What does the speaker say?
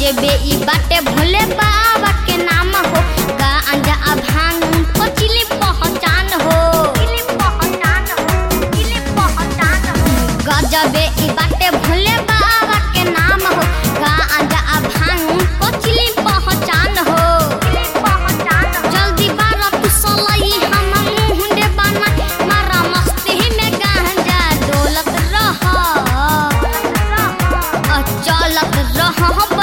गजबे ई बाटे भोले बाबा के नाम हो गांजा आ भांग उनको चिली पहचान हो गजबे ई बाटे भोले बाबा के नाम हो गांजा आ भांग उनको चिली पहचान हो जल्दी बारा तू सलाई हम मुंडे बना मारा मस्ती में गांजा डोलत रह चलत रह